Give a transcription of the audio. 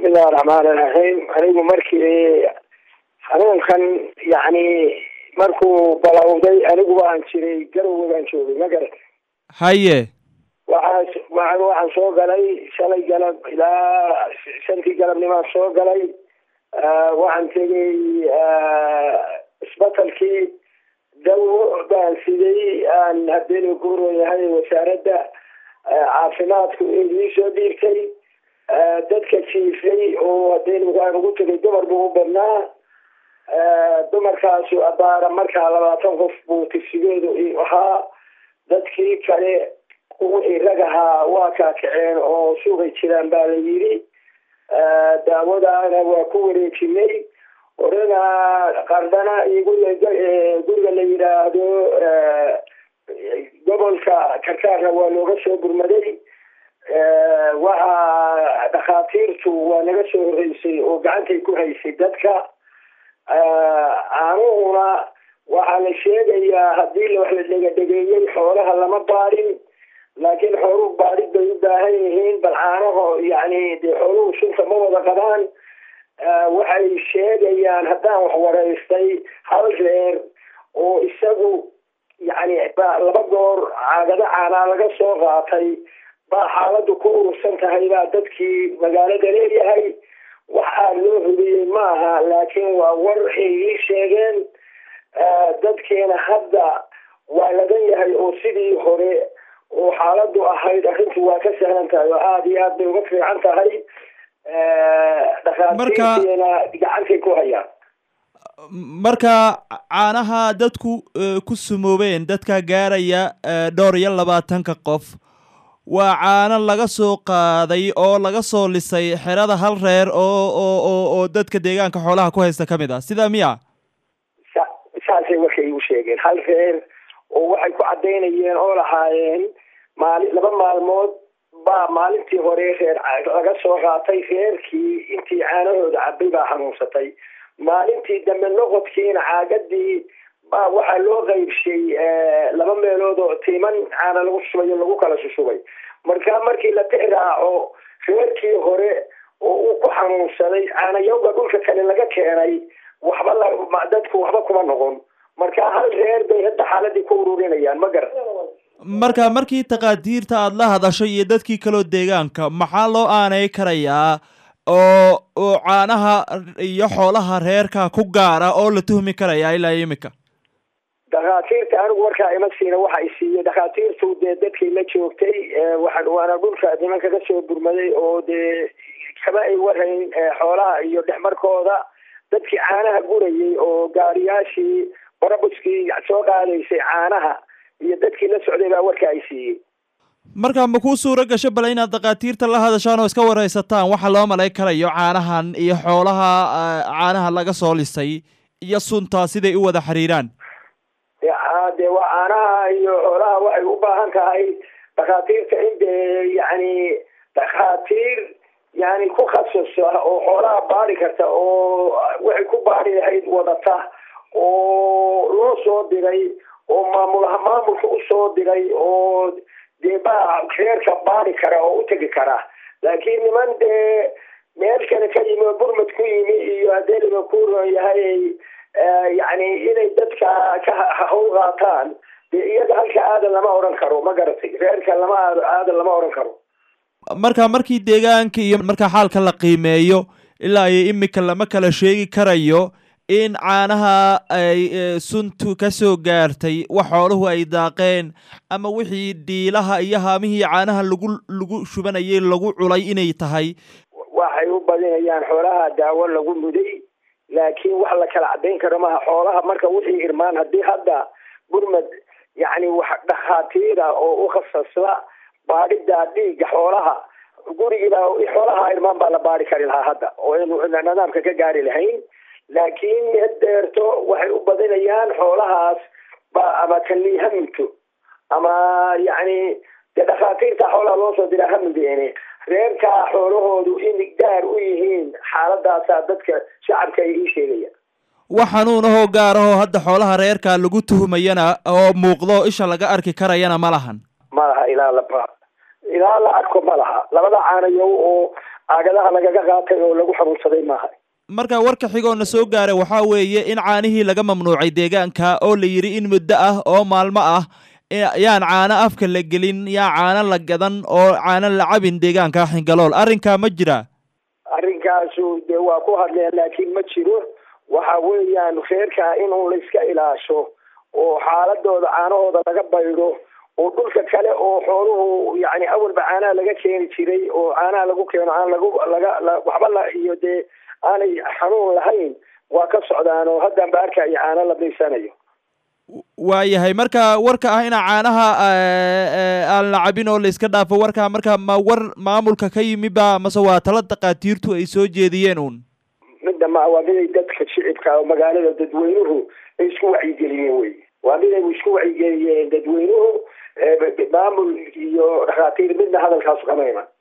bismillahi raxmaan iraxiim anigu markii xanuunkan yacni markuu balowday anigu waan jiray garowe baan joogay ma garat haye waxaa waa waxaan soo galay shalay galab ilaa shantii galabnimaan soo galay waxaan tegay isbatalkii dawo baan siday aan habeenu kuroyahay wasaaradda caafimaadku ii soo dhiirtay dadka jiifay oo hadeenu aan ugu tegay dumar buu u badnaa dumarkaasu abaara markaa labaatan qof buu tigsigoodu ahaa dadkii kale wixii rag ahaa waa kaakaceen oo suugay jiraan baa la yidhi daawadaana waa ku wareejinay horena qardana iyo guriga la yidhaahdo gobolka karkaarna waa looga soo gurmaday waxaa dhakhaatiirtu waa naga soo horeysay oo gacantay ku haysay dadka caanuhuna waxaa la sheegayaa haddii wax la dhegadhegeeyey xoolaha lama baadhin laakiin xooluhu baadhid bay u baahan yihiin bal caanaho yani dee xooluhu sunta ma wada qabaan waxay sheegayaan haddaan wax waraystay hal reer oo isagu yani laba goor caagado caanaa laga soo qaatay baa xaaladu ku urursan tahay baa dadkii magaalada leeyahay waxaa loo hubiyey maaha laakiin waa war ay ii sheegeen dadkeena hadda waa lagan yahay oo sidii hore oo xaaladu ahayd arrintu waa ka sahlan tahay oo aada iyo aad bay uga fiican tahay dhakhaatiirteena gacantay ku hayaan marka caanaha dadku ku sumoobeen dadka gaaraya dhowr iyo labaatanka qof waa caano laga soo qaaday oo laga soo lisay xerada hal reer oo oo oo oo dadka deegaanka xoolaha ku haysta ka mid ah sidaa miya sa saasay markay igu sheegeen hal reer oo waxay ku caddaynayeen oo lahaayeen maali laba maalmood baa maalintii hore reer laga soo qaatay reerkii intii caanahooda cabay baa xanuunsatay maalintii dambe noqodkiina caagadii baa waxaa loo qaybshay laba meelood oo tiiman caana lagu shubay oo lagu kala shushubay marka markii la tixraaco reerkii hore oo uu ku xanuunsaday caanayowga dhulka kale laga keenay waxba la dadku waxba kuma noqon marka hal reer bay hadda xaaladii ku ururinayaan ma garan marka markii taqaadiirta aada la hadasho iyo dadkii kaloo deegaanka maxaa loo aanay karayaa oo oo caanaha iyo xoolaha reerka ku gaara oo la tuhmi karaya ilaa imika dhakhaatiirta anigu warkaa ima siina waxa ay siiyey dhakhaatiirtu dee dadkii la joogtay waxaan waana dhulka nimanka ka soo gurmaday oo dee kama ay warayn xoolaha iyo dhexmarkooda dadkii caanaha gurayay oo gaariyaashii barabuskii soo qaadaysay caanaha iyo dadkii la socday baa warka ay siiyey marka ma kuu suuro gasho bale inaad dhakhaatiirta la hadashaan oo iska waraysataan waxa loo malay karayo caanahan iyo xoolaha caanaha laga soo lisay iyo sunta siday u wada xiriiraan dee waa caanaha iyo xoolaha waxay u baahan tahay dhakhaatiirta in dee yani dhakhaatiir yani ku khasasa oo xoolaha baadi karta oo waxay ku baadi lahayd wadata oo loo soo diray oo maamul maamulka usoo diray oo dee baa reerka baadi kara oo u tegi kara laakiin niman dee meel kale ka yimi oo burmad ku yimi iyo haddee liba ku yahay yani inay dadka ka hawl qaataan dee iyaga halka aadan lama odhan karo ma garatay reerka lama aadan lama odhan karo marka markii deegaanka iyo marka xaalka la qiimeeyo ilaa iyo imika lama kala sheegi karayo in caanaha ay suntu ka soo gaartay wax xooluhu ay daaqeen ama wixii dhiilaha iyo haamihii caanaha lagu lagu shubanayay lagu culay inay tahay waxay u badinayaan xoolaha daawo lagu muday laakiin wax la kala caddayn karo maha xoolaha marka wixii irmaan haddii hadda gurmad yacni wax dhakhaatiira oo u khasasla baadhida dhiigga xoolaha gurigiiba xoolaha irmaan baa la baadhi kari lahaa hadda oo aynu nidaamka ka gaari lahayn laakiin deerto waxay u badinayaan xoolahaas ba ama kanii ha mugto ama yacni dee dhakhaatiirta xoolaha loo soo diraa ha mudeene reerkaa xoolahoodu in gaar u yihiin xaaladaasaa dadka shacabka ay ii sheegayaan wax xanuun ahoo gaar ahoo hadda xoolaha reerka lagu tuhumayana oo muuqdo isha laga arki karayana ma lahan ma laha ilaa la ilaa la arko ma laha labada caanayow oo caagadaha lagaga qaatay oo lagu xanuunsaday maaha marka warka xigoona soo gaaray waxaa weeye in caanihii laga mamnuucay deegaanka oo la yidhi in muddo ah oo maalmo ah yaan caano afka la gelin yaan caano la gadan oo caano la cabin deegaanka xingalool arrinkaa ma jira arrinkaasu dee waa ku hadleen laakiin ma jiro waxa weeyaan reerkaa inuu layska ilaasho oo xaaladooda caanahooda laga baydho oo dhulka kale oo xooluhu yani awalba caanaha laga keeni jiray oo caanaha lagu keeno aan lagu laga waxba la iyo dee aanay xanuun lahayn waa ka socdaan oo haddan ba arkayo caano la daysanayo waayahay marka warka ah ina caanaha aan la cabin oo la iska dhaafo warkaa marka ma war maamulka ka yimi ba mase waa tala dakaatiirtu ay soo jeediyeen uun midda ma waa miday dadka shicibka oo magaalada dadweynuhu ay isku wacyigeliyeen wey waa miday isku wacyigeliyeen dadweynuhu maamul iyo dhakhaatiir midna hadalkaas qamayna